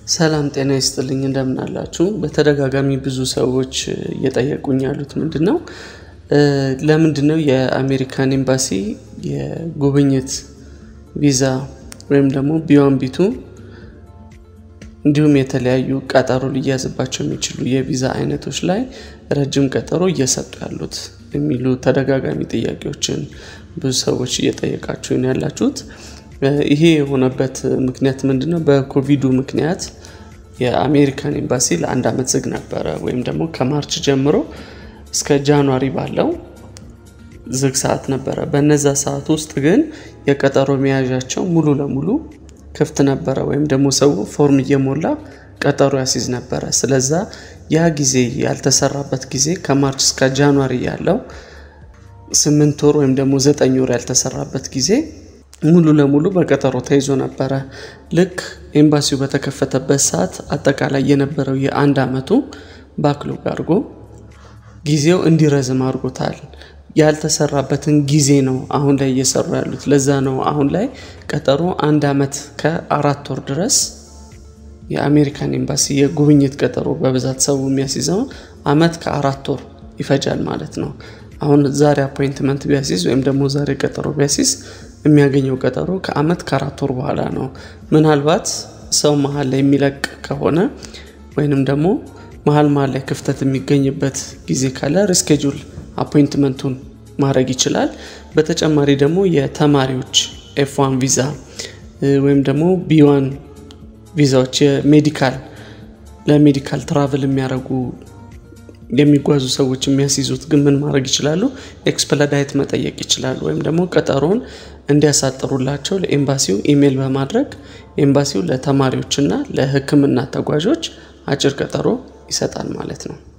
ሰላም ጤና ይስጥልኝ እንደምን አላችሁ? በተደጋጋሚ ብዙ ሰዎች እየጠየቁኝ ያሉት ምንድን ነው ለምንድን ነው የአሜሪካን ኤምባሲ የጉብኝት ቪዛ ወይም ደግሞ ቢዋን ቢቱ እንዲሁም የተለያዩ ቀጠሮ ሊያዝባቸው የሚችሉ የቪዛ አይነቶች ላይ ረጅም ቀጠሮ እየሰጡ ያሉት የሚሉ ተደጋጋሚ ጥያቄዎችን ብዙ ሰዎች እየጠየቃችሁ ነው ያላችሁት። ይሄ የሆነበት ምክንያት ምንድን ነው? በኮቪዱ ምክንያት የአሜሪካን ኤምባሲ ለአንድ ዓመት ዝግ ነበረ፣ ወይም ደግሞ ከማርች ጀምሮ እስከ ጃንዋሪ ባለው ዝግ ሰዓት ነበረ። በነዛ ሰዓት ውስጥ ግን የቀጠሮ መያዣቸው ሙሉ ለሙሉ ክፍት ነበረ፣ ወይም ደግሞ ሰው ፎርም እየሞላ ቀጠሮ ያሲዝ ነበረ። ስለዛ ያ ጊዜ ያልተሰራበት ጊዜ ከማርች እስከ ጃንዋሪ ያለው ስምንት ወር ወይም ደግሞ ዘጠኝ ወር ያልተሰራበት ጊዜ ሙሉ ለሙሉ በቀጠሮ ተይዞ ነበረ። ልክ ኤምባሲው በተከፈተበት ሰዓት አጠቃላይ የነበረው የአንድ ዓመቱ ባክሎግ አድርጎ ጊዜው እንዲረዝም አድርጎታል። ያልተሰራበትን ጊዜ ነው አሁን ላይ እየሰሩ ያሉት። ለዛ ነው አሁን ላይ ቀጠሮ አንድ ዓመት ከአራት ወር ድረስ የአሜሪካን ኤምባሲ የጉብኝት ቀጠሮ በብዛት ሰው የሚያስይዘው ዓመት ከአራት ወር ይፈጃል ማለት ነው። አሁን ዛሬ አፖይንትመንት ቢያሲዝ ወይም ደግሞ ዛሬ ቀጠሮ ቢያሲዝ የሚያገኘው ቀጠሮ ከዓመት ከአራት ወር በኋላ ነው። ምናልባት ሰው መሀል ላይ የሚለቅ ከሆነ ወይንም ደግሞ መሀል መሀል ላይ ክፍተት የሚገኝበት ጊዜ ካለ ሪስኬጁል አፖይንትመንቱን ማድረግ ይችላል። በተጨማሪ ደግሞ የተማሪዎች ኤፍዋን ቪዛ ወይም ደግሞ ቢዋን ቪዛዎች የሜዲካል ለሜዲካል ትራቭል የሚያደርጉ የሚጓዙ ሰዎች የሚያስይዙት ግን ምን ማድረግ ይችላሉ? ኤክስፕለዳይት መጠየቅ ይችላሉ። ወይም ደግሞ ቀጠሮውን እንዲያሳጥሩላቸው ለኤምባሲው ኢሜይል በማድረግ ኤምባሲው ለተማሪዎችና ለሕክምና ተጓዦች አጭር ቀጠሮ ይሰጣል ማለት ነው።